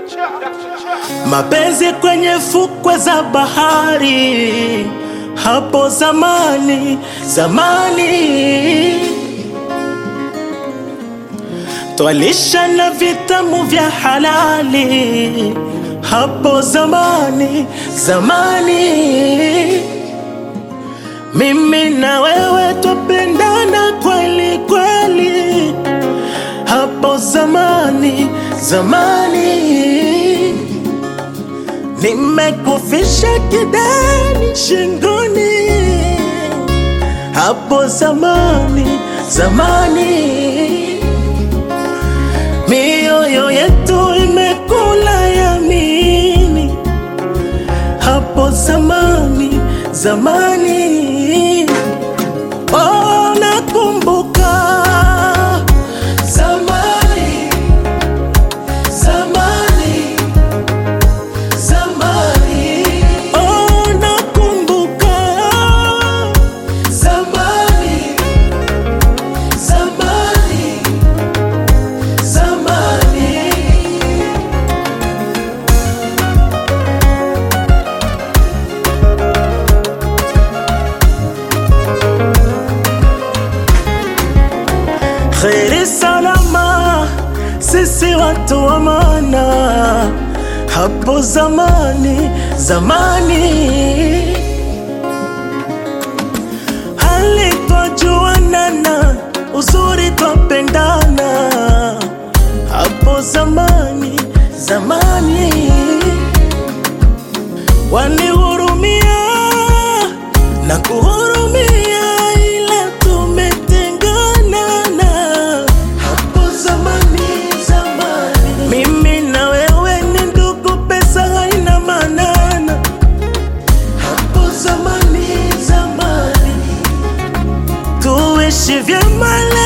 mapenzi kwenye fukwe za bahari, hapo zamani zamani, twalisha na vitamu vya halali, hapo zamani zamani, mimi na wewe twapendana kweli kweli, hapo zamani zamani nimekufisha kidani shingoni, hapo zamani zamani, mioyo yetu imekula yamini, hapo zamani zamani, oh, nakumbuka zamani zamani zamani, oh, nakumbuka zamani, zamani, zamani. Kheri salama, sisi watu wa maana, hapo zamani zamani, hali twajuanana, uzuri twapendana, hapo zamani zamani, wanihurumia na kuhurumia, ila tumetengana na hapo zamani zamani, mimi na wewe ni ndugu, pesa haina manana, hapo zamani zamani, tuishi vyema leo